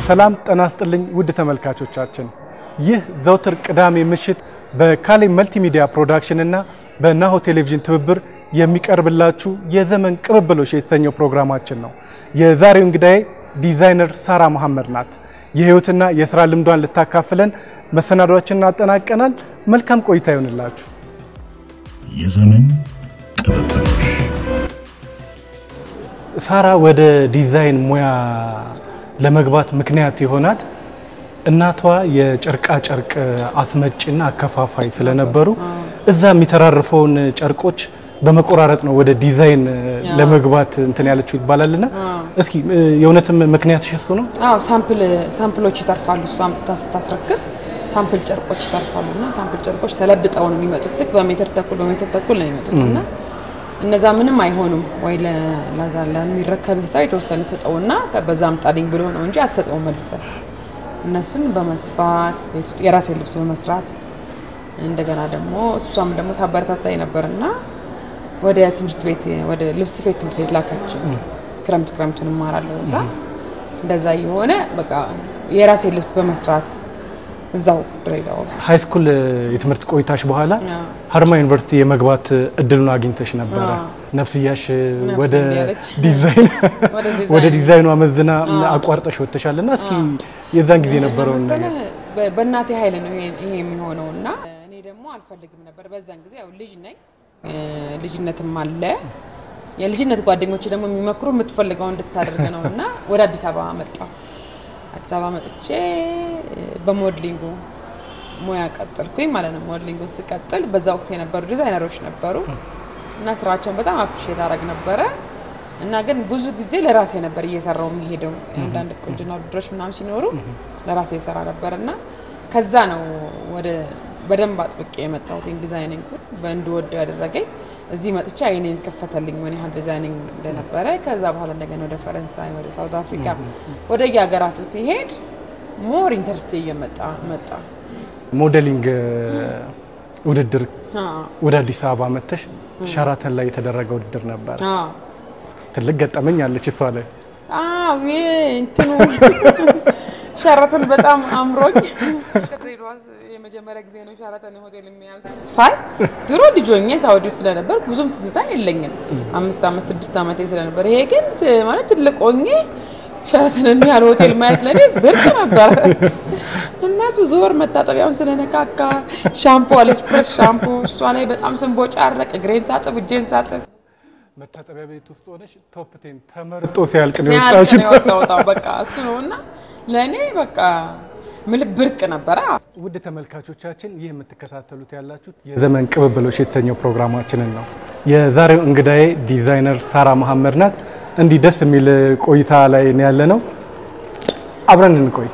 ሰላም ጤና ይስጥልኝ ውድ ተመልካቾቻችን፣ ይህ ዘውትር ቅዳሜ ምሽት በካሌ መልቲሚዲያ ፕሮዳክሽን እና በናሆ ቴሌቪዥን ትብብር የሚቀርብላችሁ የዘመን ቅብብሎሽ የተሰኘው ፕሮግራማችን ነው። የዛሬው እንግዳዬ ዲዛይነር ሳራ መሐመድ ናት። የህይወትና የስራ ልምዷን ልታካፍለን መሰናዷችንን አጠናቀናል። መልካም ቆይታ ይሆንላችሁ። የዘመን ቅብብሎሽ ሳራ ወደ ዲዛይን ሙያ ለመግባት ምክንያት የሆናት እናቷ የጨርቃ ጨርቅ አስመጭና አከፋፋይ ስለነበሩ እዛ የሚተራርፈውን ጨርቆች በመቆራረጥ ነው ወደ ዲዛይን ለመግባት እንትን ያለችው ይባላልና እስኪ የእውነትም ምክንያትሽ እሱ ነው? አዎ ሳምፕል ሳምፕሎች ይተርፋሉ። እሷ አምጥታ ስታስረክብ ሳምፕል ጨርቆች ይተርፋሉ እና ሳምፕል ጨርቆች ተለብጠው ነው የሚመጡት። ልክ በሜትር ተኩል በሜትር ተኩል ነው የሚመጡት እና እነዛ ምንም አይሆኑም ወይ ለዛ ለሚረከብህ ሰው የተወሰነ ሰጠውና በዛ አምጣልኝ ብሎ ነው እንጂ አሰጠው መልሰ እነሱን በመስፋት ቤት ውስጥ የራሴ ልብስ በመስራት እንደገና ደግሞ እሷም ደግሞ ታበረታታኝ ነበርና ወደ ትምህርት ቤት ወደ ልብስ ስፌት ትምህርት ቤት ላካችው። ክረምት ክረምቱን እማራለሁ እዛ። እንደዛ የሆነ በቃ የራሴ ልብስ በመስራት እዛው ድሬዳዋ ውስጥ ሃይ ስኩል የትምህርት ቆይታሽ በኋላ አዎ። ሀርማ ዩኒቨርሲቲ የመግባት እድሉን አግኝተሽ ነበረ። አዎ። ነፍስያሽ ነፍስ ወደ እምቢ አለች። ዲዛይን ወደ ዲዛይን። ወደ ዲዛይኑ አመዝና አቋርጠሽ ወጥተሻል እና እስኪ የዛን ጊዜ የነበረውን ነገር መሰለህ በ- በእናቴ ኃይል ነው ይሄ ይሄ የሚሆነው እና እኔ ደግሞ አልፈልግም ነበር በዛን ጊዜ ያው ልጅ ነኝ እ፣ ልጅነትም አለ የልጅነት ጓደኞች ደግሞ የሚመክሩ የምትፈልገው እንድታደርግ ነው እና ወደ አዲስ አበባ መጣሁ አዲስ አበባ መጥቼ እ፣ በሞድሊንጉ ሙያ ቀጠልኩኝ ማለት ነው ሞድሊንጉን ስቀጥል በዛ ወቅት የነበሩ ዲዛይነሮች ነበሩ እና ስራቸውን በጣም አፕሪሼት አደረግ ነበረ እና ግን ብዙ ጊዜ ለራሴ ነበር እየሰራው የሚሄደው አንዳንድ ቁንጅና ውድድሮች ምናምን ሲኖሩ ለራሴ የሰራ ነበር እና ከዛ ነው ወደ በደንብ አጥብቄ የመጣሁት ዲዛይኒንግ በእንድወደው ያደረገኝ እዚህ መጥቼ አይኔን ከፈተልኝ ምን ያህል ዲዛይኒንግ እንደነበረ ከዛ በኋላ እንደገና ወደ ፈረንሳይ ወደ ሳውት አፍሪካ ወደ የሀገራቱ ሲሄድ ሞር ኢንተርስቴ እየመጣ መጣ ሞዴሊንግ ውድድር አዎ። ወደ አዲስ አበባ መጥተሽ ሸራተን ላይ የተደረገ ውድድር ነበር። አዎ ትልቅ ገጠመኝ አለች እሷ ላይ። አዎ ይሄ እንትኑ ሸራተን በጣም አምሮኝ ከድሬዳዋ የመጀመሪያ ጊዜ ነው ሸራተን ሆቴል የሚያል ሳይ ድሮ ልጅ ሆኜ ሳውዲ ውስጥ ስለነበር ብዙም ትዝታ የለኝም። አምስት ዓመት ስድስት ዓመቴ ስለነበር ይሄ ግን ት- ማለት ትልቅ ሆኜ ሸራተን የሚያል ሆቴል ማየት ለኔ ብርቅ ነበር እና ስዞር መታጠቢያውን ስለነካካ ሻምፖ አለች ፕረስ ሻምፖ እሷ ላይ በጣም ስንቦጫረቅ እግሬን ሳጥብ እጄን ሳጥብ መታጠቢያ ቤት ውስጥ ሆነሽ ቶፕ ቴን ተመርጦ ሲያልቅ ነው ያልቅ የወጣሽው። ነው የወጣው። በቃ እሱ ነው እና ለእኔ በቃ ምልህ ብርቅ ነበረ። ውድ ተመልካቾቻችን ይህ የምትከታተሉት ያላችሁት የዘመን ቅብብሎሽ የተሰኘው ፕሮግራማችንን ነው። የዛሬው እንግዳዬ ዲዛይነር ሳራ መሐመድ ናት። እንዲህ ደስ የሚል ቆይታ ላይ ነው ያለ ነው። አብረን እንቆይ።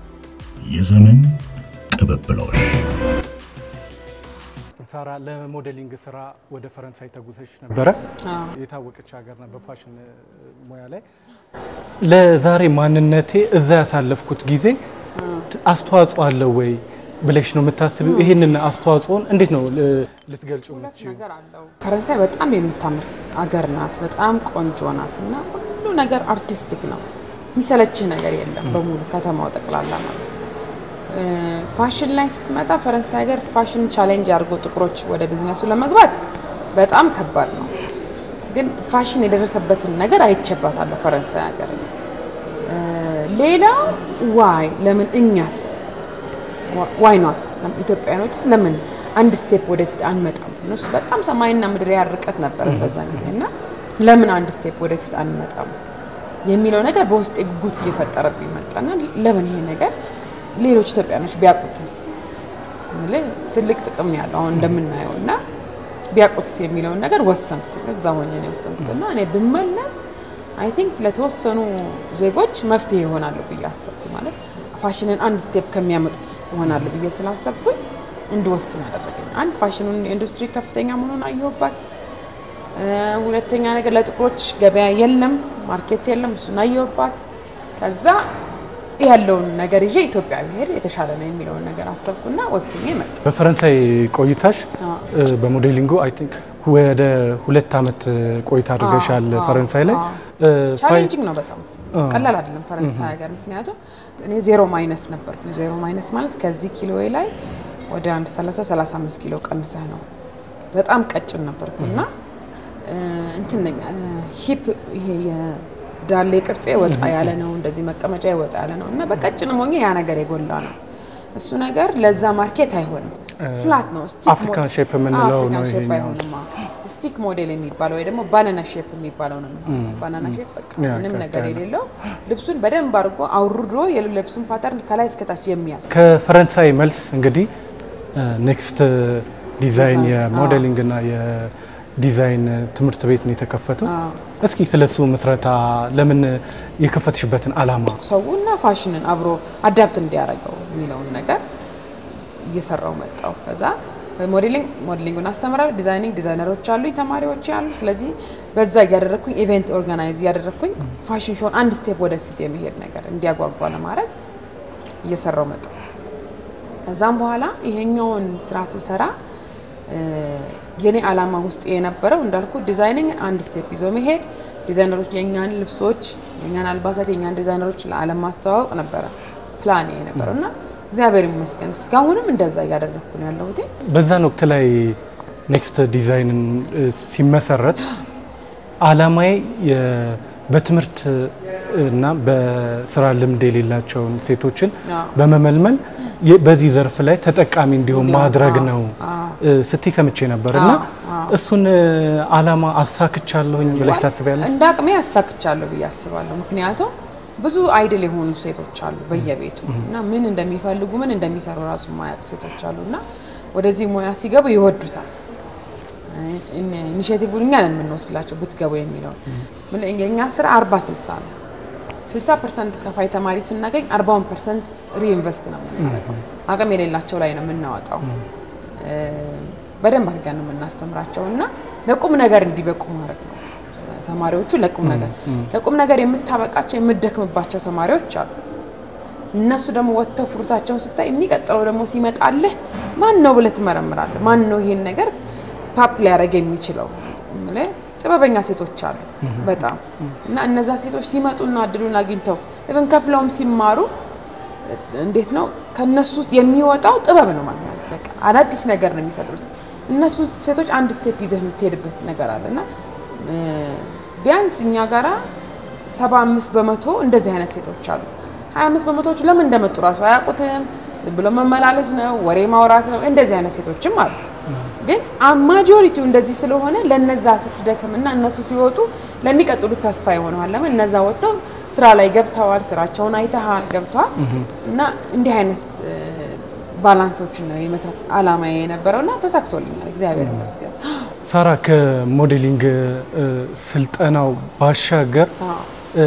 የዘመን ቅብብሎሽ ሳራ ለሞዴሊንግ ስራ ወደ ፈረንሳይ ተጉዘሽ ነበረ። አዎ። የታወቀች ሀገር ነው በፋሽን ሙያ ላይ። ለዛሬ ማንነቴ እዛ ያሳለፍኩት ጊዜ ት- አስተዋጽኦ አለው ወይ ብለሽ ነው የምታስቢው? ይህንን አስተዋጽኦን እንዴት ነው ል- ልትገልጹ የምትችይው? ነገር አለው። ፈረንሳይ በጣም የምታምር አገር ናት። በጣም ቆንጆ ናት እና ሁሉ ነገር አርቲስቲክ ነው። የሚሰለችህ ነገር የለም በሙሉ ከተማው ጠቅላላ ማለት ነው። እ፣ ፋሽን ላይ ስትመጣ ፈረንሳይ ሀገር ፋሽን ቻሌንጅ አድርጎ ጥቁሮች ወደ ቢዝነሱ ለመግባት በጣም ከባድ ነው። ግን ፋሽን የደረሰበትን ነገር አይቼባታለሁ ፈረንሳይ ሀገር። እ፣ ሌላው ዋይ ለምን እኛስ ዋይ ኖት ኢትዮጵያኖችስ ለምን አንድ ስቴፕ ወደፊት አንመጣም? እነሱ በጣም ሰማይና ምድር ያህል ርቀት ነበረ በዛን ጊዜ እና ለምን አንድ ስቴፕ ወደፊት አንመጣም የሚለው ነገር በውስጤ ጉጉት እየፈጠረብኝ መጣና ለምን ይሄ ነገር ሌሎች ኢትዮጵያኖች ቢያውቁትስ የምልህ ትልቅ ጥቅም ነው ያለው አሁን እንደምናየው እና ቢያውቁትስ የሚለውን ነገር ወሰንኩ። እዛ ሆኜ ነው የወሰንኩት እና እኔ ብመለስ አይ ቲንክ ለተወሰኑ ዜጎች መፍትሄ ይሆናሉ ብዬ አሰብኩ። ማለት ፋሽንን አንድ ስቴፕ ከሚያመጡት ውስጥ ይሆናሉ ብዬ ስላሰብኩኝ እንድወስን ያደረገኝ አንድ ፋሽኑን ኢንዱስትሪ ከፍተኛ መሆኑን አየሁባት። እ፣ ሁለተኛ ነገር ለጥቁሮች ገበያ የለም፣ ማርኬት የለም፣ እሱን አየሁባት። ከዛ ያለውን ነገር ይዤ ኢትዮጵያ ብሄድ የተሻለ ነው የሚለውን ነገር አሰብኩና ወስኜ መጣ። በፈረንሳይ ቆይታሽ አዎ። እ፣ በሞዴሊንጉ አይ ቲንክ ወደ ሁለት ዓመት ቆይታ አድርገሻል አዎ፣ ፈረንሳይ ላይ አዎ። እ፣ ፋይ- ቻሌንጂንግ ነው በጣም ቀላል አይደለም ፈረንሳይ ሀገር። ምክንያቱም እኔ ዜሮ ማይነስ ነበርኩ። ዜሮ ማይነስ ማለት ከዚህ ኪሎ ላይ ወደ አንድ 30 35 ኪሎ ቀንሰህ ነው። በጣም ቀጭን ነበርኩ እና እንትን ነኝ ሂፕ ይሄ የዳሌ ቅርጼ ወጣ ያለ ነው። እንደዚህ መቀመጫ ወጣ ያለ ነው እና በቀጭን ሞኜ ያ ነገር የጎላ ነው። እሱ ነገር ለዛ ማርኬት አይሆንም። ፍላት ነው። አፍሪካን ሼፕ የምንለው ነው ሼፕ ይሄኛው። አይሆንም። ስቲክ ሞዴል የሚባለው ወይ ደግሞ ባናና ሼፕ የሚባለው ነው። ባናና ሼፕ በቃ ያ ምንም ቀጥ ነገር ያለ። የሌለው ልብሱን በደንብ አድርጎ አውርዶ የልብሱን ፓተርን ከላይ እስከታች የሚያስ ከፈረንሳይ መልስ እንግዲህ ኔክስት ዲዛይን ዲዛይን፣ የሞዴሊንግ እና የዲዛይን ትምህርት ቤት ነው የተከፈተው። እስኪ ስለሱ ምስረታ ለምን የከፈትሽበትን አላማ ሰውና ፋሽንን አብሮ አዳፕት እንዲያደርገው የሚለውን ነገር እየሰራው መጣው። ከዛ ሞዴሊንግ ሞዴሊንጉን አስተምራለሁ። ዲዛይኒንግ ዲዛይነሮች አሉኝ፣ ተማሪዎች አሉ። ስለዚህ በዛ እያደረግኩኝ ኢቨንት ኦርጋናይዝ እያደረግኩኝ ፋሽን ሾውን አንድ ስቴፕ ወደፊት የሚሄድ ነገር እንዲያጓጓ ለማድረግ እየሰራው መጣው። ከዛም በኋላ ይሄኛውን ስራ ስሰራ እ፣ የኔ አላማ ውስጥ የነበረው እንዳልኩ ዲዛይኒንግ አንድ ስቴፕ ይዞ መሄድ፣ ዲዛይነሮች የእኛን ልብሶች፣ የእኛን አልባሳት፣ የእኛን ዲዛይነሮች ለዓለም ማስተዋወቅ ነበረ ፕላን የነበረው እና እግዚአብሔር ይመስገን እስካሁንም እንደዛ እያደረግኩ ነው ያለሁት። በዛን ወቅት ላይ ኔክስት ዲዛይንን እ፣ ሲመሰረት አላማዬ የ- በትምህርት እና በስራ ልምድ የሌላቸውን ሴቶችን አዎ። በመመልመል የ- በዚህ ዘርፍ ላይ ተጠቃሚ እንዲሆን እንዲሆን፣ ማድረግ አዎ፣ ነው አዎ። እ፣ ስትይ ሰምቼ ነበር እና አዎ፣ አዎ። እሱን እ፣ አላማ አሳክቻለሁኝ ብለሽ ታስቢያለሽ? እንደ አቅሜ ያሳክቻለሁ ብዬ አስባለሁ። ምክንያቱም ብዙ አይድል የሆኑ ሴቶች አሉ በየቤቱ እና ምን እንደሚፈልጉ ምን እንደሚሰሩ ራሱ የማያውቁ ሴቶች አሉ እና ወደዚህ ሙያ ሲገቡ ይወዱታል። ኢኒሽቲቭን እኛ ነን የምንወስድላቸው ብትገቡ የሚለው የእኛ ስራ አርባ ስልሳ ነው። ስልሳ ፐርሰንት ከፋይ ተማሪ ስናገኝ አርባውን ፐርሰንት ሪኢንቨስት ነው የምናደርገው። አቅም የሌላቸው ላይ ነው የምናወጣው። እ፣ በደንብ አድርገን ነው የምናስተምራቸው እና ለቁም ነገር እንዲበቁ ማድረግ ነው። ተማሪዎቹ ለቁም ነገር ለቁም ነገር የምታበቃቸው የምደክምባቸው ተማሪዎች አሉ። እነሱ ደግሞ ወጥተው ፍሩታቸውን ስታይ የሚቀጥለው ደግሞ ሲመጣልህ ማን ነው ብለህ ትመረምራለህ። ማን ነው ይሄን ነገር ፓፕ ሊያደርግ የሚችለው እምልህ ጥበበኛ ሴቶች አሉ በጣም እና እነዛ ሴቶች ሲመጡና እድሉን አግኝተው ኢቭን ከፍለውም ሲማሩ እንዴት ነው ከነሱ ውስጥ የሚወጣው ጥበብ ነው ማለት ነው። በቃ አዳዲስ ነገር ነው የሚፈጥሩት። እነሱ ሴቶች አንድ ስቴፕ ይዘህ የምትሄድበት ነገር አለ እና እ፣ ቢያንስ እኛ ጋራ ሰባ አምስት በመቶ እንደዚህ አይነት ሴቶች አሉ። ሀያ አምስት በመቶዎቹ ለምን እንደመጡ ራሱ አያውቁትም። ዝም ብሎ መመላለስ ነው፣ ወሬ ማውራት ነው። እንደዚህ አይነት ሴቶችም አሉ። ግን ማጆሪቲው እንደዚህ ስለሆነ ለነዛ ስትደክም እና እነሱ ሲወጡ ለሚቀጥሉት ተስፋ ይሆነዋል። ለምን እነዛ ወጥተው ስራ ላይ ገብተዋል፣ ስራቸውን አይተሃል፣ ገብተዋል እና እንዲህ አይነት እ፣ ባላንሶችን ነው የመስራት አላማ የነበረው እና ተሳክቶልኛል፣ እግዚአብሔር ይመስገን። ሳራ ከሞዴሊንግ እ፣ ስልጠናው ባሻገር አዎ። እ፣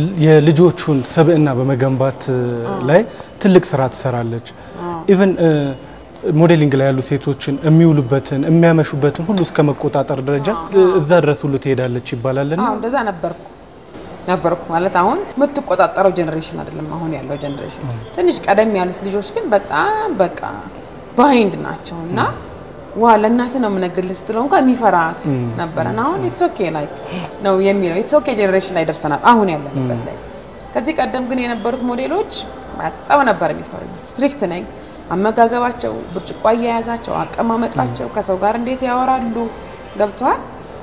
የልጆቹን ስብዕና በመገንባት እ፣ ላይ ትልቅ ስራ ትሰራለች። ኢቨን ሞዴሊንግ ላይ ያሉ ሴቶችን የሚውሉበትን የሚያመሹበትን ሁሉ እስከ መቆጣጠር ደረጃ እ፣ እዛ ድረስ ሁሉ ትሄዳለች ይባላልና አዎ እንደዛ ነበርኩ ነበርኩ ማለት አሁን የምትቆጣጠረው ጀኔሬሽን አይደለም አሁን ያለው ጀኔሬሽን። ትንሽ ቀደም ያሉት ልጆች ግን በጣም በቃ ባይንድ ናቸው እና ዋ ለእናትህ ነው የምነግርልህ ስትለው እንኳን የሚፈራ ነበረን። አሁን ኢትስ ኦኬ ላይ ነው የሚለው ኢትስ ኦኬ ጀኔሬሽን ላይ ደርሰናል አሁን ያለንበት ላይ። ከዚህ ቀደም ግን የነበሩት ሞዴሎች በጣም ነበር የሚፈሩኝ። ስትሪክት ነኝ። አመጋገባቸው፣ ብርጭቆ አያያዛቸው፣ አቀማመጣቸው፣ ከሰው ጋር እንዴት ያወራሉ ገብተዋል።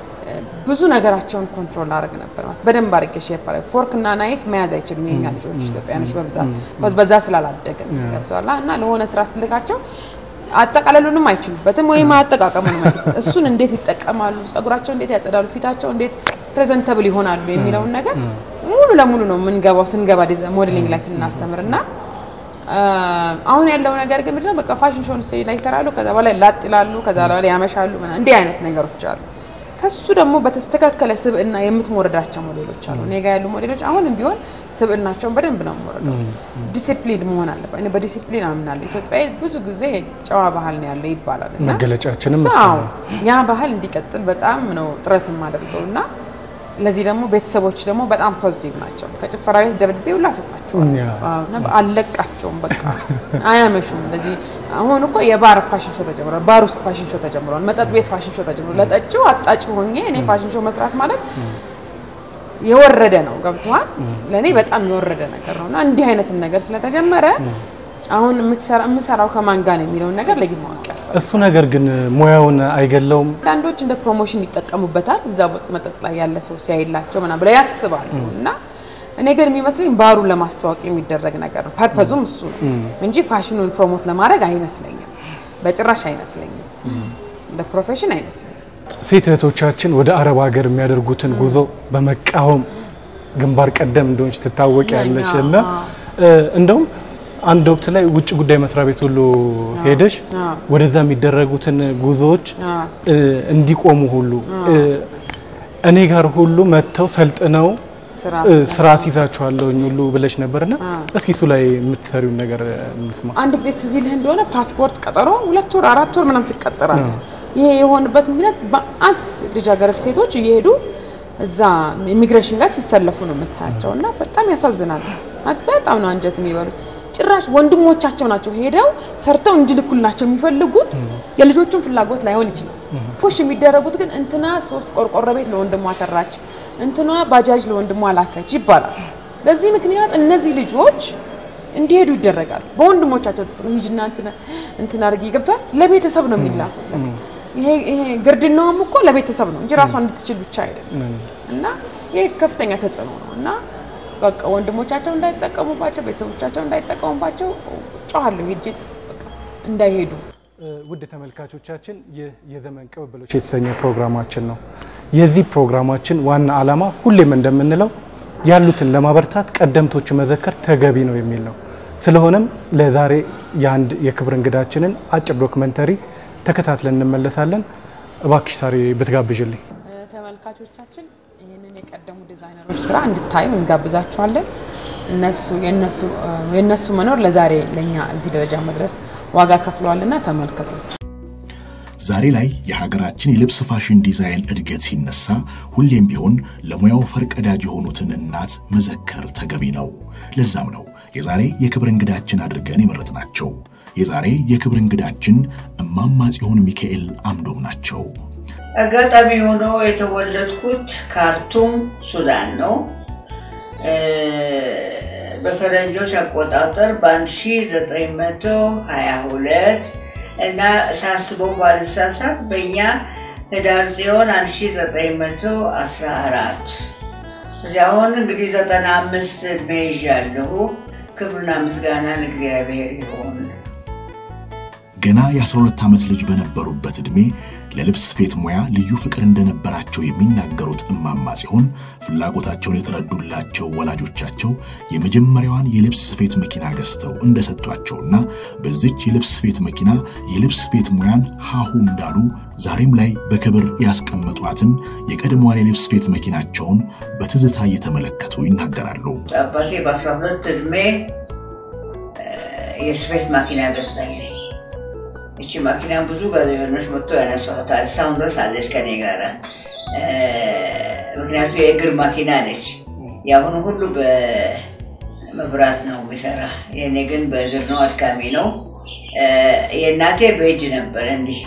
ብዙ ነገራቸውን ኮንትሮል አድርግ ነበር ማለት በደንብ አድርጌ ሼፕ አድርግ ፎርክ እና ናይፍ መያዝ አይችልም የኛ ልጆች ኢትዮጵያኖች በብዛት ኮዝ በዛ ስላላደግን ገብተዋል እና ለሆነ ስራ ስትልካቸው አጠቃለሉንም አይችሉበትም ወይም አጠቃቀሙንም አይችሉም። እሱን እንዴት ይጠቀማሉ፣ ጸጉራቸው እንዴት ያጸዳሉ፣ ፊታቸው እንዴት ፕሬዘንተብል ይሆናሉ የሚለውን ነገር ሙሉ ለሙሉ ነው የምንገባው ስንገባ ሞዴሊንግ ላይ ስናስተምር እና አሁን ያለው ነገር ግን ምንድነው በቃ ፋሽን ሾውን ስቴጅ ላይ ይሰራሉ፣ ከዛ በኋላ ላጥ ይላሉ፣ ከዛ በኋላ ያመሻሉ። ምናምን እንዲህ አይነት ነገሮች አሉ። ከሱ ደግሞ በተስተካከለ ስብዕና የምትሞረዳቸው ሞዴሎች አሉ። እኔ ጋ ያሉ ሞዴሎች አሁንም ቢሆን ስብዕናቸውን በደንብ ነው የምወረደው። ዲሲፕሊን መሆን አለበት። እኔ በዲሲፕሊን አምናለሁ። ኢትዮጵያ ብዙ ጊዜ ጨዋ ባህል ነው ያለው ይባላል እና መገለጫችንም እሱ አዎ ነው። ያ ባህል እንዲቀጥል በጣም ነው ጥረት የማደርገው እና ለዚህ ደግሞ ቤተሰቦች ደግሞ በጣም ፖዚቲቭ ናቸው። ከጭፈራ ቤት ደብድቤ ሁላ ሰጣቸዋል። ያ። አዎ፣ እና አልለቃቸውም። በቃ አያመሹም። እንደዚህ አሁን እኮ የባር ፋሽን ሾው ተጀምሯል። ባር ውስጥ ፋሽን ሾው ተጀምሯል። መጠጥ ቤት ፋሽን ሾው ተጀምሯል። ለጠጪው አጣጭ ሆኜ እኔ ፋሽን ሾው መስራት ማለት የወረደ ነው። ገብተዋል። ለእኔ በጣም የወረደ ነገር ነው እና እንዲህ አይነትም ነገር ስለተጀመረ አሁን የምሰራው ከማን ጋር ነው የሚለውን ነገር ለይቶ ማወቅ ያስፈልጋል። እሱ ነገር ግን ሙያውን አይገለውም። አንዳንዶች እንደ ፕሮሞሽን ይጠቀሙበታል። እዛ መጠጥ ላይ ያለ ሰው ሲያይላቸው ምናምን ብለው ያስባሉ እና እኔ ግን የሚመስለኝ ባሩን ለማስተዋወቅ የሚደረግ ነገር ነው። ፐርፐዙም እሱ ነው እንጂ ፋሽኑን ፕሮሞት ለማድረግ አይመስለኝም። በጭራሽ አይመስለኝም። እንደ ፕሮፌሽን አይመስለኝም። ሴት እህቶቻችን ወደ አረብ ሀገር የሚያደርጉትን ጉዞ በመቃወም ግንባር ቀደም እንደሆንች ትታወቂያለሽ እና እንደውም አንድ ወቅት ላይ ውጭ ጉዳይ መስሪያ ቤት ሁሉ ሄደሽ ወደዛ የሚደረጉትን ጉዞዎች እንዲቆሙ ሁሉ እኔ ጋር ሁሉ መጥተው ሰልጥነው ስራ አስይዛችኋለሁኝ ሁሉ ብለሽ ነበርና እስኪ እሱ ላይ የምትሰሪውን ነገር እንስማ። አንድ ጊዜ ትዝ ይልህ እንደሆነ ፓስፖርት ቀጠሮ ሁለት ወር አራት ወር ምናምን ትቀጠራለህ። ይሄ የሆነበት ምክንያት በአንድ ልጃገረድ ሴቶች እየሄዱ እዛ ኢሚግሬሽን ጋር ሲሰለፉ ነው የምታያቸው እና በጣም ያሳዝናል። በጣም ነው አንጀት የሚበሉት። ጭራሽ ወንድሞቻቸው ናቸው ሄደው ሰርተው እንዲልኩላቸው የሚፈልጉት። የልጆቹን ፍላጎት ላይሆን ይችላል። ፑሽ የሚደረጉት ግን እንትና ሶስት ቆርቆሮ ቤት ለወንድሟ ሰራች፣ እንትና ባጃጅ ለወንድሟ ላከች ይባላል። በዚህ ምክንያት እነዚህ ልጆች እንዲሄዱ ይደረጋል። በወንድሞቻቸው ተጽዕኖ ሂጂና እንትና አድርጊ ገብቷል። ለቤተሰብ ነው የሚላኩት። ይሄ ግርድናውም እኮ ለቤተሰብ ነው እንጂ ራሷ እንድትችል ብቻ አይደለም። እና ይሄ ከፍተኛ ተጽዕኖ ነው እና በቃ ወንድሞቻቸው እንዳይጠቀሙባቸው፣ ቤተሰቦቻቸው እንዳይጠቀሙባቸው ጮኋለሁ ሄጄ እንዳይሄዱ። ውድ ተመልካቾቻችን ይህ የዘመን ቅብብሎች የተሰኘ ፕሮግራማችን ነው። የዚህ ፕሮግራማችን ዋና ዓላማ ሁሌም እንደምንለው ያሉትን ለማበርታት ቀደምቶች መዘከር ተገቢ ነው የሚል ነው። ስለሆነም ለዛሬ የአንድ የክብር እንግዳችንን አጭር ዶክመንተሪ ተከታትለን እንመለሳለን። እባክሽ ሳሪ ብትጋብዥልኝ። ተመልካቾቻችን ይህንን የቀደሙ ዲዛይነሮች ስራ እንድታዩ እንጋብዛችኋለን። እነሱ የእነሱ መኖር ለዛሬ ለእኛ እዚህ ደረጃ መድረስ ዋጋ ከፍለዋልና ተመልከቱት። ዛሬ ላይ የሀገራችን የልብስ ፋሽን ዲዛይን እድገት ሲነሳ ሁሌም ቢሆን ለሙያው ፈርቀዳጅ የሆኑትን እናት መዘከር ተገቢ ነው። ለዛም ነው የዛሬ የክብር እንግዳችን አድርገን የመረጥናቸው። የዛሬ የክብር እንግዳችን እማማ ጽዮን ሚካኤል አምዶም ናቸው። አጋጣሚ ሆኖ የተወለድኩት ካርቱም ሱዳን ነው። በፈረንጆች አቆጣጠር በ1922 እና ሳስበው ባልሳሳት በእኛ ህዳር ጽዮን 1914 እዚያ አሁን እንግዲህ 95 ዕድሜ ይዣለሁ። ክብርና ምስጋና ለእግዚአብሔር ይሁን። ገና የ12 ዓመት ልጅ በነበሩበት ዕድሜ ለልብስ ስፌት ሙያ ልዩ ፍቅር እንደነበራቸው የሚናገሩት እማማ ጽዮን ፍላጎታቸውን የተረዱላቸው ወላጆቻቸው የመጀመሪያዋን የልብስ ስፌት መኪና ገዝተው እንደሰጧቸውና በዚች የልብስ ስፌት መኪና የልብስ ስፌት ሙያን ሃሁ እንዳሉ ዛሬም ላይ በክብር ያስቀመጧትን የቀድሞዋን የልብስ ስፌት መኪናቸውን በትዝታ እየተመለከቱ ይናገራሉ። አባቴ በ12 ዕድሜ የስፌት ማኪና ገዛልኝ። እቺ ማኪና ብዙ ጋዜጠኞች መጥቶ ያነሷታል። እስካሁን ድረስ አለች ከኔ ጋር። ምክንያቱ የእግር ማኪና ነች። የአሁኑ ሁሉ በመብራት ነው የሚሰራ፣ የእኔ ግን በእግር ነው። አድካሚ ነው። የእናቴ በእጅ ነበር እንዲህ።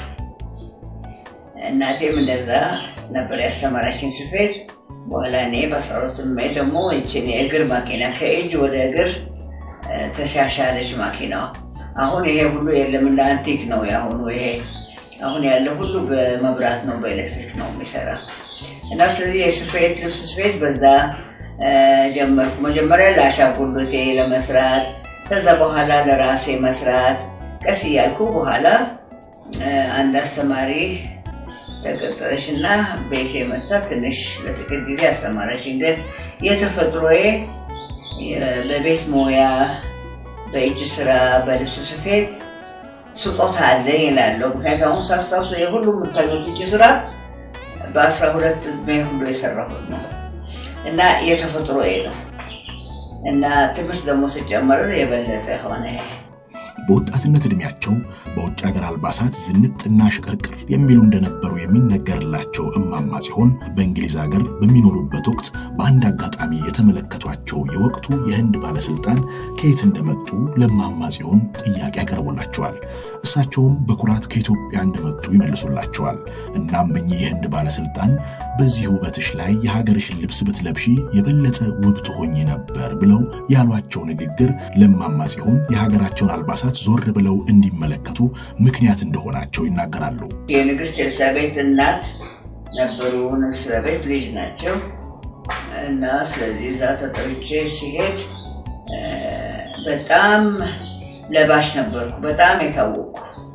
እናቴም እንደዛ ነበር ያስተማራችን ስፌት። በኋላ እኔ በአስራ ሁለት ደግሞ ይችን የእግር ማኪና ከእጅ ወደ እግር ተሻሻለች ማኪናዋ። አሁን ይሄ ሁሉ የለም፣ እንደ አንቲክ ነው የአሁኑ። ይሄ አሁን ያለ ሁሉ በመብራት ነው በኤሌክትሪክ ነው የሚሰራ እና ስለዚህ የስፌት ልብስ ስፌት በዛ ጀመርኩ። መጀመሪያ ለአሻንጉሊቴ ለመስራት፣ ከዛ በኋላ ለራሴ መስራት ቀስ እያልኩ በኋላ አንድ አስተማሪ ተቀጠረች እና ቤቴ መታ ትንሽ ለጥቂት ጊዜ አስተማረችኝ። ግን የተፈጥሮዬ በቤት ሙያ በእጅ ስራ በልብስ ስፌት ስጦታ አለ ይላለሁ። ምክንያቱ አሁን ሳስታውሱ የሁሉ የምታዩት እጅ ስራ በአስራ ሁለት ዕድሜ ሁሉ የሰራሁት ነው እና የተፈጥሮዬ ነው እና ትምህርት ደግሞ ስጨመር የበለጠ ሆነ። በወጣትነት ዕድሜያቸው በውጭ ሀገር አልባሳት ዝንጥና ሽቅርቅር የሚሉ እንደነበሩ የሚነገርላቸው እማማ ጽዮን በእንግሊዝ ሀገር በሚኖሩበት ወቅት በአንድ አጋጣሚ የተመለከቷቸው የወቅቱ የህንድ ባለስልጣን ከየት እንደመጡ ለእማማ ጽዮን ጥያቄ ያቀርቡላቸዋል። እሳቸውም በኩራት ከኢትዮጵያ እንደመጡ ይመልሱላቸዋል። እናም እኚህ የህንድ ባለስልጣን በዚህ ውበትሽ ላይ የሀገርሽን ልብስ ብትለብሺ የበለጠ ውብ ትሆኚ ነበር ብለው ያሏቸው ንግግር ለእማማ ጽዮን የሀገራቸውን አልባሳት ዞር ብለው እንዲመለከቱ ምክንያት እንደሆናቸው ይናገራሉ። የንግስት ኤልሳቤት እናት ነበሩ። ንግስት ኤልሳቤት ልጅ ናቸው እና ስለዚህ እዛ ተጠርቼ ሲሄድ በጣም ለባሽ ነበርኩ። በጣም የታወቅኩ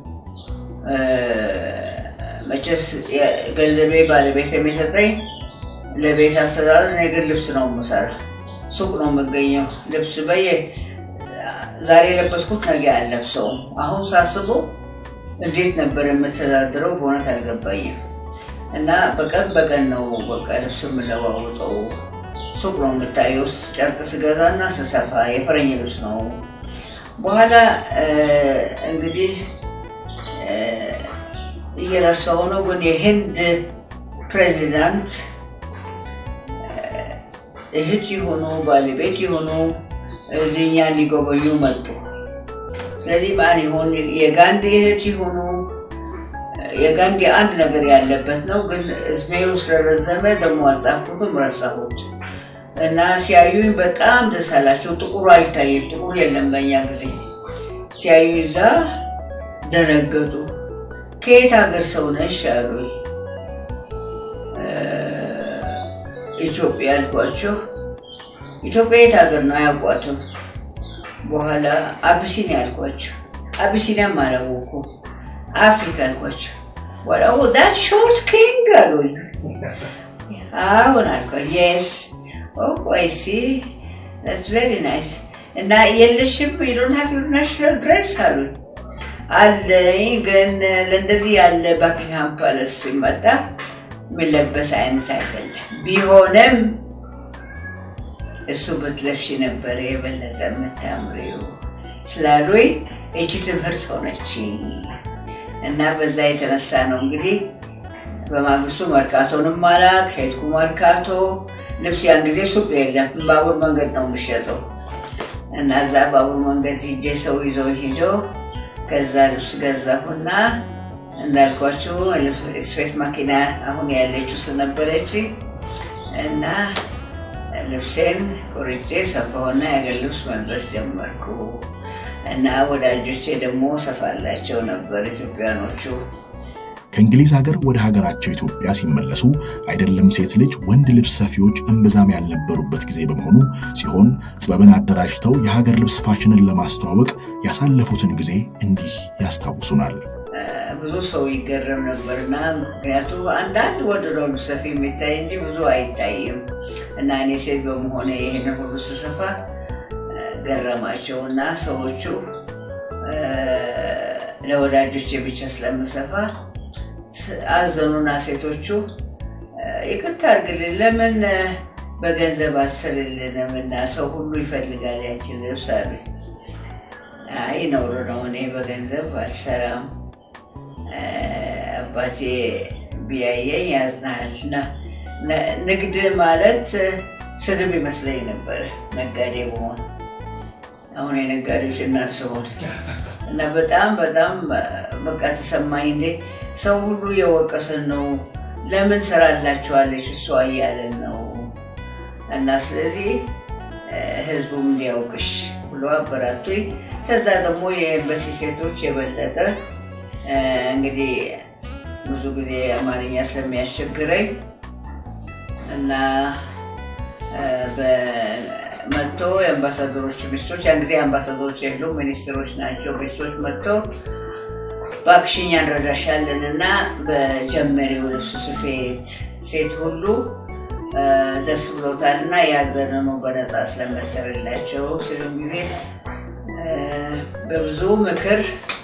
መቼስ ገንዘቤ ባለቤት የሚሰጠኝ ለቤት አስተዳደር እኔ ግን ልብስ ነው የምሰራ። ሱቅ ነው የምገኘው። ልብስ በየ ዛሬ የለበስኩት ነገ አልለብሰውም። አሁን ሳስበው እንዴት ነበር የምተዳድረው በእውነት አልገባኝም። እና በቀን በቀን ነው በቃ ልብስ የምለዋውጠው። ሱቅ ነው የምታየው። ጨርቅ ስገዛ እና ስሰፋ የፈረኝ ልብስ ነው። በኋላ እንግዲህ እየረሳሁ ነው፣ ግን የህንድ ፕሬዚዳንት እህት የሆኑ ባለቤት የሆኑ እዚህኛ ሊጎበኙ መጡ። ስለዚህ ማን ይሆን የጋንዲ እህት የሆኑ የጋንዲ አንድ ነገር ያለበት ነው፣ ግን እድሜው ስለረዘመ ደግሞ አልጻፍኩትም፣ ረሳሁት እና ሲያዩኝ በጣም ደስ አላቸው። ጥቁሩ አይታይም፣ ጥቁር የለም በኛ ጊዜ። ሲያዩ እዛ ደነገጡ። ከየት ሀገር ሰው ነሽ አሉኝ። ኢትዮጵያ አልኳቸው። ኢትዮጵያ የት ሀገር ነው? አያውቋትም። በኋላ አቢሲኒያ አልኳቸው። አቢሲኒያም አላወኩም። አፍሪካ አልኳቸው። በኋላ ዳት ሾርት ኪንግ አሉኝ። አሁን አልኳቸው። የስ አይ ሲ ዳትስ ቬሪ ናይስ እና የለሽም ዩዶን ሃቭ ዩር ናሽናል ድሬስ አሉኝ። አለኝ ግን ለእንደዚህ ያለ ባኪንግሃም ፓለስ ሲመጣ የሚለበስ አይነት አይደለም። ቢሆንም እሱ ብትለብሺ ነበረ የበለጠ የምታምሪው ስላሉኝ ይቺ ትምህርት ሆነች እና በዛ የተነሳ ነው እንግዲህ በማግስቱ መርካቶንም አላክ ሄድኩ። መርካቶ ልብስ ያን ጊዜ ሱቅ የለም፣ ባቡር መንገድ ነው የሚሸጠው እና እዛ ባቡር መንገድ ሂጄ ሰው ይዘው ሂዶ ከዛ ልብስ ገዛሁና እንዳልኳችሁ ስፌት ማኪና አሁን ያለችው ስለነበረች እና ልብሴን ቆርጬ ሰፋሁና የሀገር ልብስ መልበስ ጀመርኩ እና ወዳጆቼ ደግሞ ሰፋላቸው ነበር ኢትዮጵያኖቹ። ከእንግሊዝ ሀገር ወደ ሀገራቸው ኢትዮጵያ ሲመለሱ አይደለም ሴት ልጅ ወንድ ልብስ ሰፊዎች እምብዛም ያልነበሩበት ጊዜ በመሆኑ ሲሆን ጥበብን አደራጅተው የሀገር ልብስ ፋሽንን ለማስተዋወቅ ያሳለፉትን ጊዜ እንዲህ ያስታውሱናል። ብዙ ሰው ይገረም ነበርና ምክንያቱ አንዳንድ ወደ ልብስ ሰፊ የሚታይ እንጂ ብዙ አይታይም እና እኔ ሴት በመሆነ ይህን ሁሉ ስሰፋ ገረማቸው እና ሰዎቹ ለወዳጆቼ ብቻ ስለምሰፋ አዘኑና ሴቶቹ ይቅርታ አድርግልን፣ ለምን በገንዘብ አሰልልንም እና ሰው ሁሉ ይፈልጋል ያችን ልብስ አሉ። አይ ነውር ነው፣ እኔ በገንዘብ አልሰራም። አባቴ ቢያየኝ ያዝናል። ንግድ ማለት ስድብ ይመስለኝ ነበረ ነጋዴ በሆን አሁን የነጋዴዎች እናት ስሆን እና በጣም በጣም በቃ ተሰማኝ። እንዴ ሰው ሁሉ የወቀሰን ነው፣ ለምን ስራ አላቸዋለች እሷ እያለን ነው። እና ስለዚህ ህዝቡም እንዲያውቅሽ ብሎ አበራቱኝ። ከዛ ደግሞ የኤምባሲ ሴቶች የበለጠ እንግዲህ ብዙ ጊዜ አማርኛ ስለሚያስቸግረኝ እና መጥቶ የአምባሳደሮች ሚስቶች ያን ጊዜ አምባሳደሮች የሉ ሚኒስትሮች ናቸው። ሚስቶች መጥቶ በአክሽኛ እንረዳሻለን እና በጀመሪው ልብስ ስፌት ሴት ሁሉ ደስ ብሎታል እና ያዘነ ነው በነፃ ስለመሰረላቸው ሲሉ ጊዜ በብዙ ምክር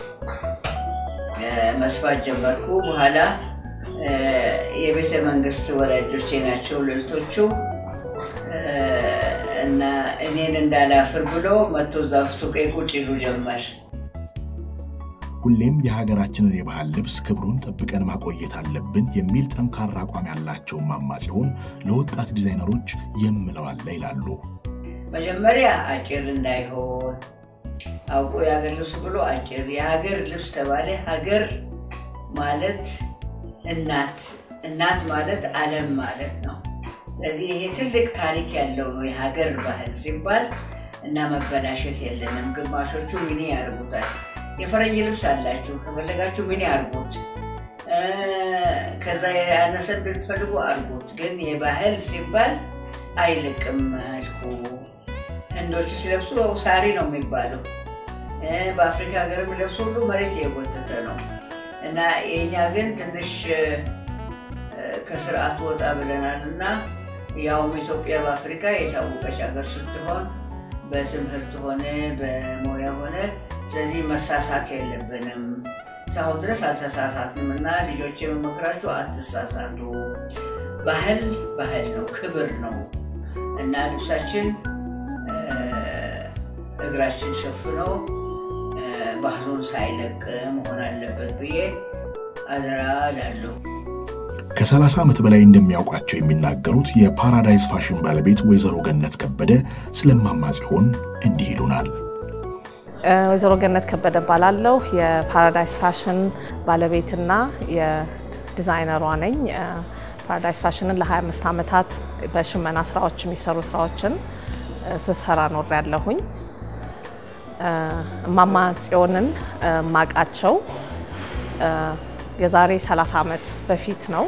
መስፋት ጀመርኩ። በኋላ የቤተ መንግስት ወላጆቼ ናቸው ልልቶቹ እና እኔን እንዳላፍር ብሎ መቶ እዛ ሱቄ ቁጭ ይሉ ጀመር ሁሌም የሀገራችንን የባህል ልብስ ክብሩን ጠብቀን ማቆየት አለብን የሚል ጠንካራ አቋም ያላቸው እማማ ጽዮን ለወጣት ዲዛይነሮች የምለው አለ ይላሉ። መጀመሪያ አጭር እንዳይሆን አውቆ የሀገር ልብስ ብሎ አጭር የሀገር ልብስ ተባለ። ሀገር ማለት እናት እናት ማለት ዓለም ማለት ነው። ስለዚህ ይሄ ትልቅ ታሪክ ያለው ነው የሀገር ባህል ሲባል እና መበላሸት የለንም። ግማሾቹ ሚኒ ያርጉታል። የፈረንጅ ልብስ አላችሁ ከፈለጋችሁ ሚኒ አርጉት፣ ከዛ ያነሰ ብትፈልጉ አርጉት። ግን የባህል ሲባል አይልቅም መልኩ። ህንዶቹ ሲለብሱ ሳሪ ነው የሚባለው። በአፍሪካ ሀገር የሚለብሱ ሁሉ መሬት የጎተተ ነው እና የኛ ግን ትንሽ ከስርዓቱ ወጣ ብለናል እና ያውም ኢትዮጵያ በአፍሪካ የታወቀች ሀገር ስትሆን በትምህርት ሆነ በሙያ ሆነ ስለዚህ መሳሳት የለብንም። እስካሁን ድረስ አልተሳሳትንም እና ልጆች የመመክራችሁ አትሳሳቱ። ባህል ባህል ነው፣ ክብር ነው እና ልብሳችን እግራችን ሸፍኖ ባህሉን ሳይለቅ መሆን አለበት ብዬ አደራ እላለሁ። ከ30 ዓመት በላይ እንደሚያውቋቸው የሚናገሩት የፓራዳይዝ ፋሽን ባለቤት ወይዘሮ ገነት ከበደ ስለ እማማ ጽዮን እንዲህ ይሉናል። ወይዘሮ ገነት ከበደ ባላለሁ የፓራዳይዝ ፋሽን ባለቤትና የዲዛይነሯ ነኝ። ፓራዳይዝ ፋሽንን ለ25 ዓመታት በሽመና ስራዎች የሚሰሩ ስራዎችን ስሰራ ኖር ያለሁኝ። እማማ ጽዮንን ማቃቸው የዛሬ 30 ዓመት በፊት ነው።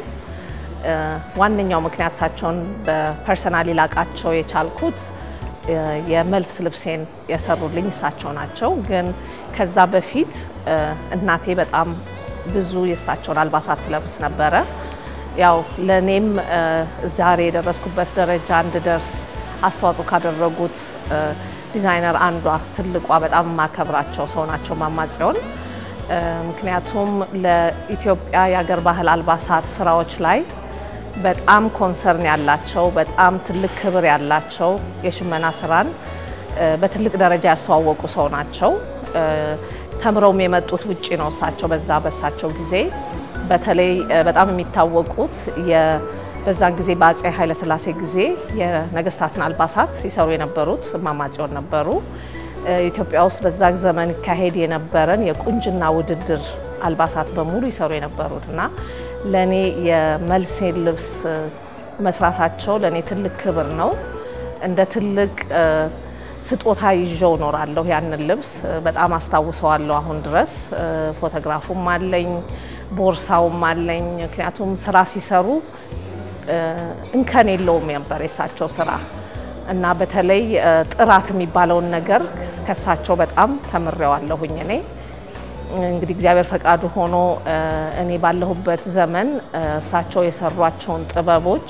ዋነኛው ምክንያት እሳቸውን በፐርሰናሊ ላቃቸው የቻልኩት የመልስ ልብሴን የሰሩልኝ እሳቸው ናቸው። ግን ከዛ በፊት እናቴ በጣም ብዙ የእሳቸውን አልባሳት ትለብስ ነበረ። ያው ለእኔም ዛሬ የደረስኩበት ደረጃ እንድደርስ አስተዋጽኦ ካደረጉት ዲዛይነር አንዷ ትልቋ በጣም የማከብራቸው ሰው ናቸው እማማ ጽዮን። ምክንያቱም ለኢትዮጵያ የአገር ባህል አልባሳት ስራዎች ላይ በጣም ኮንሰርን ያላቸው በጣም ትልቅ ክብር ያላቸው የሽመና ስራን በትልቅ ደረጃ ያስተዋወቁ ሰው ናቸው። ተምረውም የመጡት ውጪ ነው እሳቸው በዛ በሳቸው ጊዜ በተለይ በጣም የሚታወቁት በዛን ጊዜ በአፄ ኃይለሥላሴ ጊዜ የነገስታትን አልባሳት ሲሰሩ የነበሩት እማማ ጽዮን ነበሩ። ኢትዮጵያ ውስጥ በዛ ዘመን ይካሄድ የነበረን የቁንጅና ውድድር አልባሳት በሙሉ ይሰሩ የነበሩት እና ለእኔ የመልሴን ልብስ መስራታቸው ለእኔ ትልቅ ክብር ነው። እንደ ትልቅ ስጦታ ይዤው እኖራለሁ። ያንን ልብስ በጣም አስታውሰዋለሁ አሁን ድረስ። ፎቶግራፉም አለኝ፣ ቦርሳውም አለኝ። ምክንያቱም ስራ ሲሰሩ እንከን የለውም ነበር የእሳቸው ስራ እና በተለይ ጥራት የሚባለውን ነገር ከሳቸው በጣም ተምሬዋለሁኝ። እኔ እንግዲህ እግዚአብሔር ፈቃዱ ሆኖ እኔ ባለሁበት ዘመን እሳቸው የሰሯቸውን ጥበቦች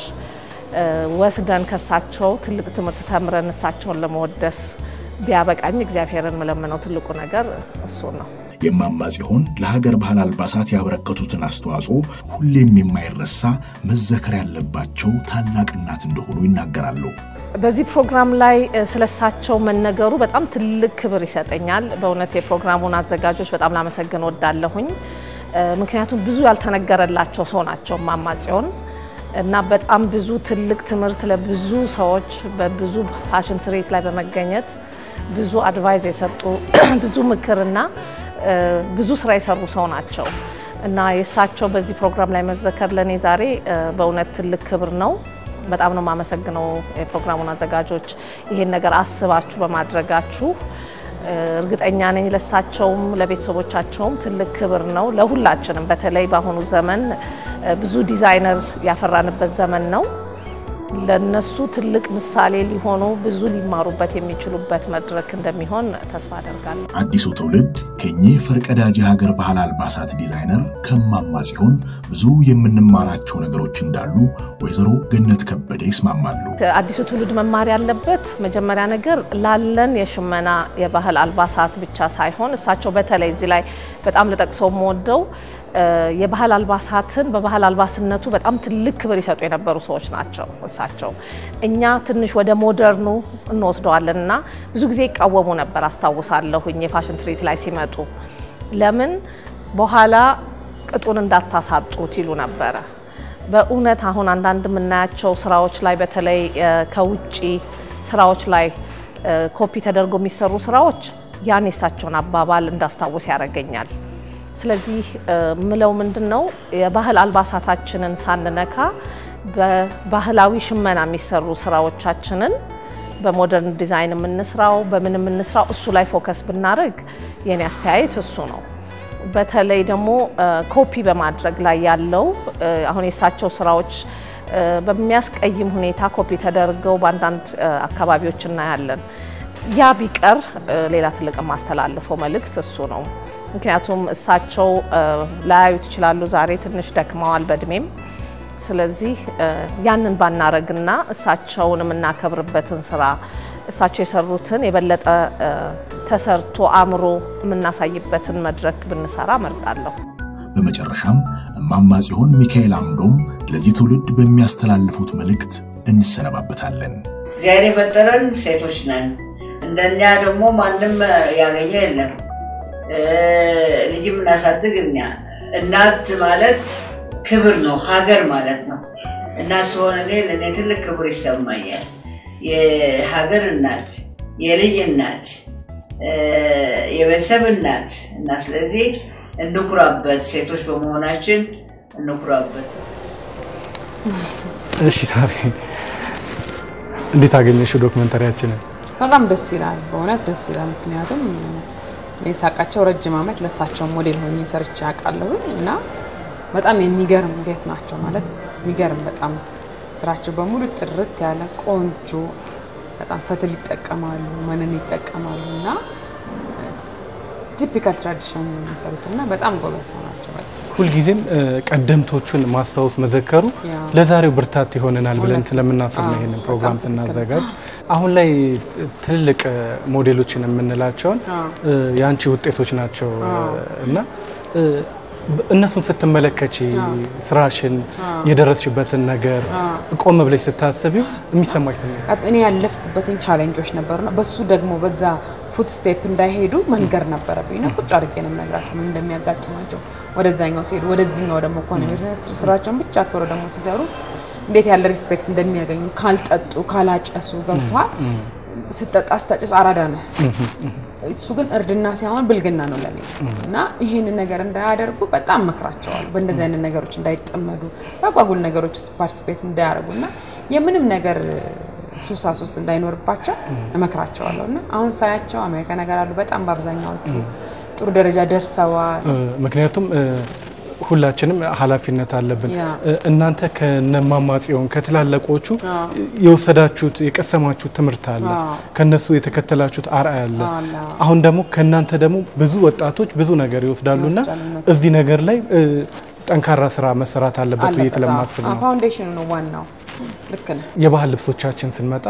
ወስደን ከሳቸው ትልቅ ትምህርት ተምረን እሳቸውን ለመወደስ ቢያበቃኝ እግዚአብሔርን የምለምነው ትልቁ ነገር እሱ ነው። የእማማ ጽዮን ለሀገር ባህል አልባሳት ያበረከቱትን አስተዋጽኦ ሁሌም የማይረሳ መዘከር ያለባቸው ታላቅ እናት እንደሆኑ ይናገራሉ። በዚህ ፕሮግራም ላይ ስለሳቸው መነገሩ በጣም ትልቅ ክብር ይሰጠኛል። በእውነት የፕሮግራሙን አዘጋጆች በጣም ላመሰግን ወዳለሁኝ። ምክንያቱም ብዙ ያልተነገረላቸው ሰው ናቸው እማማ ጽዮን እና በጣም ብዙ ትልቅ ትምህርት ለብዙ ሰዎች በብዙ ፋሽን ትርኢት ላይ በመገኘት ብዙ አድቫይዝ የሰጡ ብዙ ምክርና ብዙ ስራ የሰሩ ሰው ናቸው እና የእሳቸው በዚህ ፕሮግራም ላይ መዘከር ለእኔ ዛሬ በእውነት ትልቅ ክብር ነው። በጣም ነው የማመሰግነው የፕሮግራሙን አዘጋጆች ይሄን ነገር አስባችሁ በማድረጋችሁ። እርግጠኛ ነኝ ለሳቸውም ለቤተሰቦቻቸውም ትልቅ ክብር ነው። ለሁላችንም በተለይ በአሁኑ ዘመን ብዙ ዲዛይነር ያፈራንበት ዘመን ነው። ለነሱ ትልቅ ምሳሌ ሊሆኑ ብዙ ሊማሩበት የሚችሉበት መድረክ እንደሚሆን ተስፋ አደርጋለሁ። አዲሱ ትውልድ ከኚህ ፈርቀዳጅ የሀገር ባህል አልባሳት ዲዛይነር ከእማማ ጽዮን ብዙ የምንማራቸው ነገሮች እንዳሉ ወይዘሮ ገነት ከበደ ይስማማሉ። አዲሱ ትውልድ መማር ያለበት መጀመሪያ ነገር ላለን የሽመና የባህል አልባሳት ብቻ ሳይሆን እሳቸው በተለይ እዚህ ላይ በጣም ልጠቅሰው የምወደው የባህል አልባሳትን በባህል አልባስነቱ በጣም ትልቅ ክብር ይሰጡ የነበሩ ሰዎች ናቸው እሳቸው። እኛ ትንሽ ወደ ሞደርኑ እንወስደዋለን እና ብዙ ጊዜ ይቃወሙ ነበር አስታውሳለሁኝ የፋሽን ትርኢት ላይ ሲመጡ ለምን በኋላ ቅጡን እንዳታሳጡት ይሉ ነበረ። በእውነት አሁን አንዳንድ የምናያቸው ስራዎች ላይ በተለይ ከውጭ ስራዎች ላይ ኮፒ ተደርጎ የሚሰሩ ስራዎች ያን የሳቸውን አባባል እንዳስታውስ ያደርገኛል። ስለዚህ ምለው ምንድን ነው የባህል አልባሳታችንን ሳንነካ በባህላዊ ሽመና የሚሰሩ ስራዎቻችንን በሞደርን ዲዛይን የምንስራው በምን የምንስራው እሱ ላይ ፎከስ ብናደርግ የኔ አስተያየት እሱ ነው። በተለይ ደግሞ ኮፒ በማድረግ ላይ ያለው አሁን የእሳቸው ስራዎች በሚያስቀይም ሁኔታ ኮፒ ተደርገው በአንዳንድ አካባቢዎች እናያለን። ያ ቢቀር ሌላ ትልቅ የማስተላልፈው መልእክት እሱ ነው። ምክንያቱም እሳቸው ላያዩት ይችላሉ። ዛሬ ትንሽ ደክመዋል በእድሜም። ስለዚህ ያንን ባናረግና እሳቸውን የምናከብርበትን ስራ እሳቸው የሰሩትን የበለጠ ተሰርቶ አምሮ የምናሳይበትን መድረክ ብንሰራ እመርጣለሁ። በመጨረሻም እማማ ጽዮን ሚካኤል አምዶም ለዚህ ትውልድ በሚያስተላልፉት መልእክት እንሰነባበታለን። እግዚአብሔር የፈጠረን ሴቶች ነን። እንደኛ ደግሞ ማንም ያገኘ የለም። ልጅ የምናሳድግ እኛ እናት ማለት ክብር ነው፣ ሀገር ማለት ነው። እናት ስሆን እኔ ለእኔ ትልቅ ክብር ይሰማኛል። የሀገር እናት፣ የልጅ እናት፣ የቤተሰብ እናት እና ስለዚህ እንኩራበት፣ ሴቶች በመሆናችን እንኩራበት። እሺ ታሪ እንዴት አገኘሽው ዶክመንተሪያችንን? በጣም ደስ ይላል፣ በእውነት ደስ ይላል። ምክንያቱም እኔ ሳውቃቸው ረጅም ዓመት ለእሳቸው ሞዴል ሆኜ ሰርቼ አውቃለሁ እና በጣም የሚገርም ሴት ናቸው ማለት የሚገርም በጣም ስራቸው በሙሉ ጥርት ያለ ቆንጆ፣ በጣም ፈትል ይጠቀማሉ፣ መነን ይጠቀማሉ እና ቲፒካል ትራዲሽን የሚሰሩት እና በጣም ጎበዝ ሰው ናቸው። በጣም ሁልጊዜም ቀደምቶቹን ማስታወስ መዘከሩ ያ። ለዛሬው ብርታት ይሆነናል ብለን እውነት ነው። ስለምናስብ ነው አዎ፣ ይሄንን ፕሮግራም በጣም ትክክል። ስናዘጋጅ። አሁን ላይ ትልልቅ ሞዴሎችን የምንላቸውን አዎ። የአንቺ ውጤቶች ናቸው አዎ። እና እነሱን ስትመለከቺ ስራሽን የደረስሽበትን ነገር ቆም ብለሽ ስታስቢው የሚሰማሽ ስሜት እኔ ያለፍኩበትን ቻሌንጆች ነበሩና በሱ ደግሞ በዛ ፉት ስቴፕ እንዳይሄዱ መንገር ነበረብኝ እና ቁጭ አድርጌ ነው የምነግራቸው ምን እንደሚያጋጥማቸው ወደዛኛው ሲሄዱ ወደዚህኛው ደግሞ ከሆነ ስራቸውን ብቻ አክብረው ደግሞ ሲሰሩ እንዴት ያለ ሪስፔክት እንደሚያገኙ ካልጠጡ ካላጨሱ ገብቷል ስጠጣ ስታጭስ አራዳ ነህ እሱ ግን እርድና ሳይሆን ብልግና ነው ለኔ እና ይህንን ነገር እንዳያደርጉ በጣም መክራቸዋል። በእንደዚህ አይነት ነገሮች እንዳይጠመዱ፣ በአጓጉል ነገሮች ፓርቲስፔት እንዳያደርጉ እና የምንም ነገር ሱሳ ሱስ እንዳይኖርባቸው እመክራቸዋለሁ እና አሁን ሳያቸው አሜሪካ ነገር አሉ። በጣም በአብዛኛዎቹ ጥሩ ደረጃ ደርሰዋል። ምክንያቱም ሁላችንም ኃላፊነት አለብን። ያ። እናንተ ከነማማ ጽዮን ከትላላቆቹ የወሰዳችሁት የቀሰማችሁት ትምህርት አለ፣ አዎ። ከነሱ የተከተላችሁት አርአያ አለ። አለ። አሁን ደግሞ ከእናንተ ደግሞ ብዙ ወጣቶች ብዙ ነገር ይወስዳሉና ይወስዳሉ፣ እውነት እዚህ ነገር ላይ እ፣ ጠንካራ ስራ መሰራት አለበት ብዬ አለበት። ስለማስብ አዎ፣ ነው። ፋውንዴሽኑ ነው ዋናው። ልክ ነህ። የባህል ልብሶቻችን ስንመጣ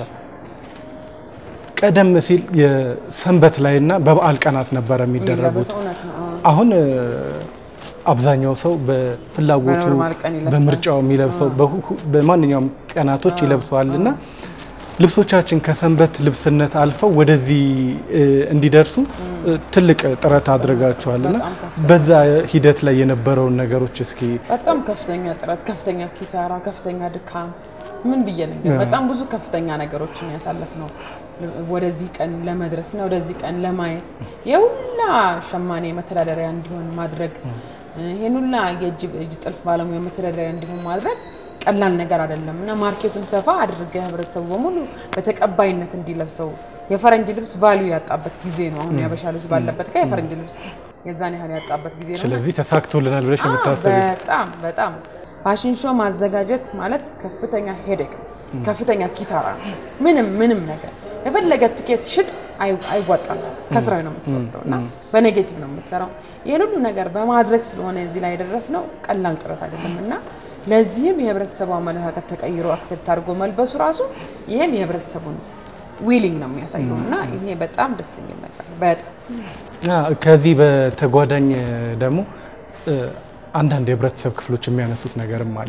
ቀደም ሲል የሰንበት ላይና በበዓል ቀናት ነበረ የሚደረጉት። የሚለበሰው እውነት ነው። አዎ። አሁን እ፣ አብዛኛው ሰው በፍላጎቱ በኖርማል ቀን ይለብሳል። በምርጫው የሚለብሰው በሁ- በማንኛውም ቀናቶች ይለብሰዋል እና ልብሶቻችን ከሰንበት ልብስነት አልፈው ወደዚህ እ፣ እንዲደርሱ እ፣ ትልቅ ጥረት አድርጋችኋል እና በጣም ከፍተኛ። በዛ ሂደት ላይ የነበረውን ነገሮች እስኪ በጣም ከፍተኛ ጥረት፣ ከፍተኛ ኪሳራ፣ ከፍተኛ ድካም ምን ብዬ ነገር በጣም ብዙ ከፍተኛ ነገሮችን ያሳለፍ ነው ወደዚህ ቀን ለመድረስ እና ወደዚህ ቀን ለማየት የሁላ ሸማኔ መተዳደሪያ እንዲሆን ማድረግ ይህን ሁላ የእጅ እጅ ጥልፍ ባለሙያ መተዳደሪያ እንዲሆን ማድረግ ቀላል ነገር አይደለም እና ማርኬቱን ሰፋ አድርገህ ህብረተሰቡ በሙሉ በተቀባይነት እንዲለብሰው የፈረንጅ ልብስ ቫልዩ ያጣበት ጊዜ ነው። አሁን ያበሻ ልብስ ባለበት ጋር የፈረንጅ ልብስ የዛን ያህል ያጣበት ጊዜ ነው። እና ስለዚህ ተሳክቶልናል ብለሽ አዎ፣ የምታስቢ በጣም በጣም ፋሽን ሾው ማዘጋጀት ማለት ከፍተኛ ሄደክ ከፍተኛ ኪሳራ ነው። ምንም ምንም ነገር የፈለገ ትኬት ሽጥ አይ- አይዋጣልም። ከስራዊ ነው የምትወርደው እና በኔጌቲቭ ነው የምትሰራው። ይህን ሁሉ ነገር በማድረግ ስለሆነ እዚህ ላይ የደረስነው ቀላል ጥረት አይደለም እና ለዚህም የህብረተሰቡ አመለካከት ተቀይሮ አክሴፕት አድርጎ መልበሱ ራሱ ይህም የህብረተሰቡን ዊሊንግ ነው የሚያሳየው እና ይሄ በጣም ደስ የሚል ነገር ነው። በጣም አ፣ ከዚህ በተጓዳኝ ደግሞ እ፣ አንዳንድ የህብረተሰብ ክፍሎች የሚያነሱት ነገርም አለ።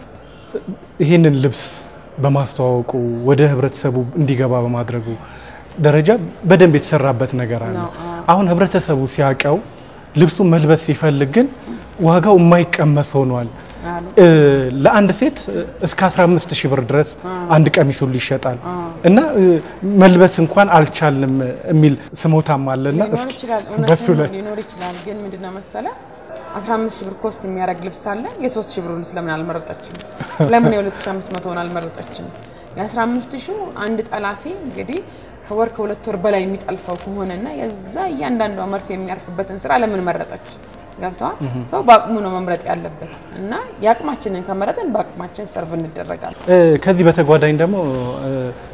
ይህንን ልብስ በማስተዋወቁ ወደ ህብረተሰቡ እንዲገባ በማድረጉ ደረጃ በደንብ የተሰራበት ነገር አለ። ነው፣ አዎ። አሁን ህብረተሰቡ ሲያውቀው ልብሱን መልበስ ሲፈልግ ግን ዋጋው የማይቀመስ ሆኗል። አሉ። እ፣ ለአንድ ሴት እስከ 15 ሺህ ብር ድረስ አንድ ቀሚስ ሁሉ ይሸጣል እና እ፣ መልበስ እንኳን አልቻልንም የሚል ስሞታም አለና ሊኖር እስኪ ይችላል በሱ እውነት ላይ ሊኖር ይችላል። ግን ምንድነው መሰለ 15 ሺህ ብር ኮስት የሚያደርግ ልብስ አለ። የ3 ሺህ ብሩን ስለምን አልመረጠችም? ለምን የ2500 ሆን አልመረጠችም? የ15 ሺህ አንድ ጠላፊ እንግዲህ ከወር ከሁለት ወር በላይ የሚጠልፈው ከሆነና የዛ እያንዳንዷ መርፌ የሚያርፍበትን ስራ ለምን መረጠች? ገብተዋል። ሰው በአቅሙ ነው መምረጥ ያለበት እና የአቅማችንን ከመረጥን በአቅማችን ሰርቭ እንደረጋለን። እ፣ ከዚህ በተጓዳኝ ደግሞ እ፣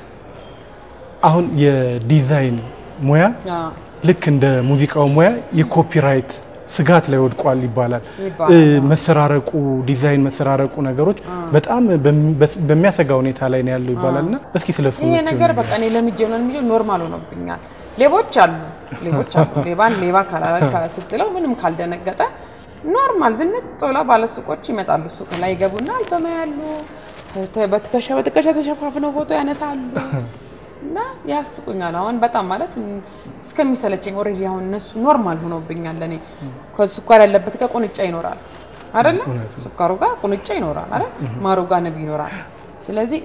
አሁን የዲዛይን ሙያ አዎ። ልክ እንደ ሙዚቃው ሙያ የኮፒራይት ስጋት ላይ ወድቋል ይባላል። ይባላል። እ፣ መሰራረቁ ዲዛይን መሰራረቁ ነገሮች በጣም በሚ- በስ- በሚያሰጋ ሁኔታ ላይ ነው ያለው ይባላል እና እስኪ ስለሱ ይሄ ብትይው ነገር ነገር። በቃ እኔ ለምጄ ነው የሚለው ኖርማል ሆኖብኛል። ሌቦች አሉ ሌቦች አሉ። ሌባን ሌባ ካላለ ስትለው ምንም ካልደነገጠ ኖርማል ዝንጥ ብለው ባለሱቆች ይመጣሉ። ሱቅ ላይ ይገቡና አልበማ ያሉ ተ- በትከሻ በትከሻ ተሸፋፍነው ፎቶ ያነሳሉ እና ያስቁኛል። አሁን በጣም ማለት እም፣ እስከሚሰለቸኝ ኦልሬዲ አሁን እነሱ ኖርማል ሆኖብኛል። ለእኔ ከስኳር ያለበት ጋር ቁንጫ ይኖራል አይደለ? ስኳሩ ጋር ቁንጫ ይኖራል አይደል? ማሩ ጋር ንብ ይኖራል። ስለዚህ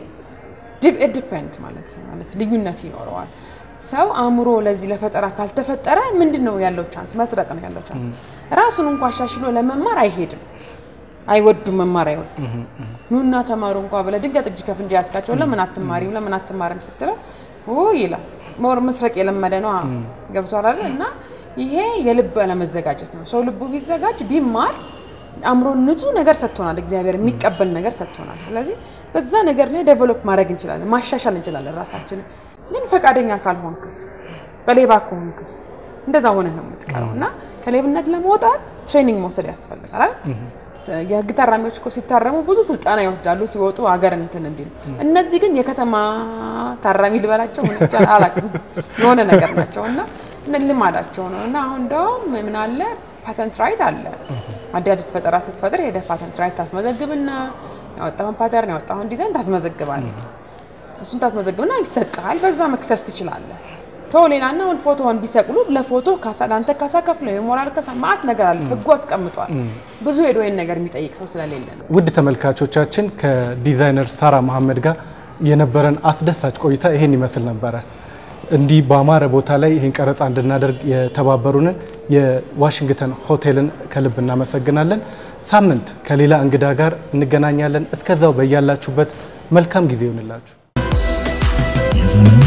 ዲፔንድ ማለት ማለት ልዩነት ይኖረዋል። ሰው አእምሮ ለዚህ ለፈጠራ ካልተፈጠረ ምንድን ነው ያለው ቻንስ? መስረቅ ነው ያለው ቻንስ። ራሱን እንኳ አሻሽሎ ለመማር አይሄድም፣ አይወዱም፣ መማር አይወዱም። ኑና ተማሩ እንኳ ብለህ ድንገት እጅ ከፍንጅ ያስካቸው ለምን አትማሪም ለምን አትማርም ስትለው ው ይላል። ሞር መስረቅ የለመደ ነው ገብቷል አይደል? እና ይሄ የልብ አለመዘጋጀት ነው። ሰው ልቡ ቢዘጋጅ ቢማር አእምሮ ንጹህ ነገር ሰጥቶናል። እግዚአብሔር የሚቀበል ነገር ሰጥቶናል። ስለዚህ በዛ ነገር ላይ ዴቨሎፕ ማድረግ እንችላለን፣ ማሻሻል እንችላለን ራሳችንን። ግን ፈቃደኛ ካልሆንክስ፣ በሌባ ከሆንክስ እንደዛ ሆነህ ነው የምትቀረው እና ከሌብነት ለመውጣት ትሬኒንግ መውሰድ ያስፈልጋል አይደል? የህግ ታራሚዎች እኮ ሲታረሙ ብዙ ስልጠና ይወስዳሉ ሲወጡ ሀገር እንትን እንዲሉ። እነዚህ ግን የከተማ ታራሚ ልበላቸው ምን ብቻ አላውቅም የሆነ ነገር ናቸው እና እነ ልማዳቸው ነው እና አሁን እንደውም ምን አለ ፓተንት ራይት አለ። አዳዲስ ፈጠራ ስትፈጥር ሄደህ ፓተንት ራይት ታስመዘግብና ያወጣሁን ፓተርን ያወጣሁን ዲዛይን ታስመዘግባለህ። እሱን ታስመዘግብና ይሰጥሃል። በዛ መክሰስ ትችላለህ። ቶ ሌላና አሁን ፎቶውን ቢሰቅሉ ለፎቶ ካሳ ለአንተ ካሳ ከፍለው የሞራል ካሳ ማአት ነገር አለ። ህጉ አስቀምጧል። ብዙ ሄዶ ይህን ነገር የሚጠይቅ ሰው ስለሌለ ነው። ውድ ተመልካቾቻችን ከዲዛይነር ሳራ መሐመድ ጋር የነበረን አስደሳች ቆይታ ይሄን ይመስል ነበረ። እንዲህ በአማረ ቦታ ላይ ይህን ቀረጻ እንድናደርግ የተባበሩንን የዋሽንግተን ሆቴልን ከልብ እናመሰግናለን። ሳምንት ከሌላ እንግዳ ጋር እንገናኛለን። እስከዛው በያላችሁበት መልካም ጊዜ ይሆንላችሁ። የዘመን